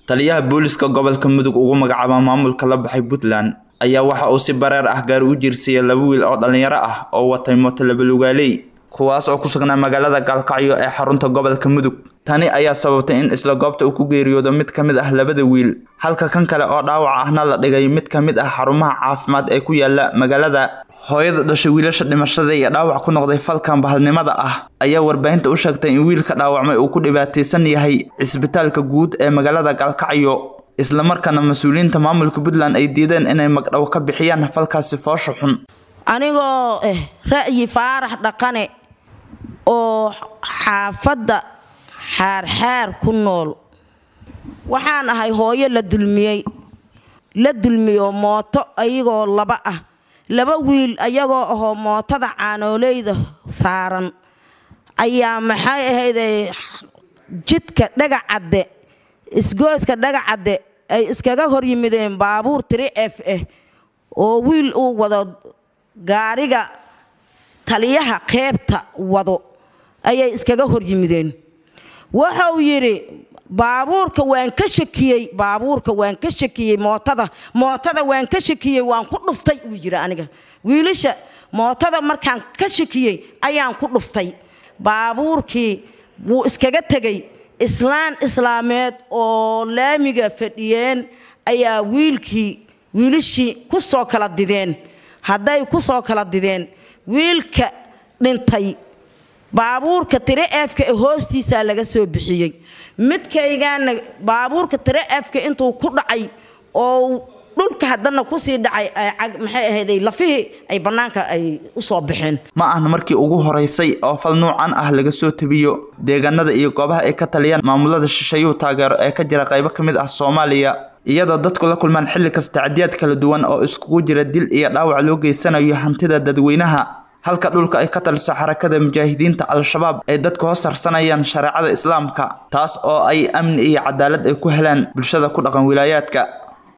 taliyaha booliska gobolka mudug ugu magacaaba maamulka la baxay puntland ayaa waxa uu si bareer ah gaari u jiirsiiyey laba wiil oo dhallinyaro ah oo watay mooto labalugaaley kuwaas oo ku sugnaa magaalada gaalkacyo ee xarunta gobolka mudug tani ayaa sababtay in isla goobta uu ku geeriyoodo mid ka mid ah labada wiil halka kan kale oo dhaawac ahna la dhigay mid ka mid ah xarumaha caafimaad ee ku yaala magaalada hooyada dhashay wiilasha dhimashada iyo dhaawac ku noqday falkan bahalnimada ah ayaa warbaahinta u sheegtay in wiilka dhaawacmay uu ku dhibaataysan yahay cisbitaalka guud ee magaalada gaalkacyo islamarkaana mas-uuliyiinta maamulka puntland ay diideen inay magdhow ka bixiyaan falkaasi foosha xun anigoo eh ra'yi faarax dhaqane oo xaafadda xaarxaar ku nool waxaan ahay hooyo la dulmiyey la dulmiyo mooto ayagoo laba ah laba wiil ayagoo ahoo mootada caanooleyda saaran ayaa maxay ahayday jidka dhagacadde isgooska dhagacadde ay iskaga hor yimideen baabuur tiri f ah oo wiil uu wado gaariga taliyaha qeybta wado ayay iskaga hor yimideen wuxuu yidhi baabuurka waan ka shakiyey baabuurka waan ka shakiyey mootada mootada waan ka shakiyey waan ku dhuftay uu yidhi aniga wiilasha mootada markaan ka shakiyey ayaan ku dhuftay baabuurkii wuu iskaga tegey islaan islaameed oo laamiga fadhiyeen ayaa wiilkii wiilashii ku soo kala dideen hadday ku soo kala dideen wiilka dhintay baabuurka tire efka ee hoostiisaa laga soo bixiyey midkaygaana baabuurka tire efka intuu ku dhacay oo dhulka haddana kusii dhacay maxay ahayday lafihii ay bannaanka ay u soo baxeen ma ahna markii ugu horeysay oo fal nuucan ah laga soo tabiyo deegaanada iyo goobaha ay ka taliyaan maamulada shisheeyuhu taageero ee ka jira qaybo ka mid ah soomaaliya iyadoo dadku la kulmaan xilli kasta tacdiyaad kala duwan oo iskugu jira dil iyo dhaawac loo geysanayo hantida dadweynaha halka dhulka ay ka taliso xarakada mujaahidiinta al-shabaab ay dadku hoos sarsanayaan shareecada islaamka taas oo ay amni iyo cadaalad ay ku helaan bulshada ku dhaqan wilaayaadka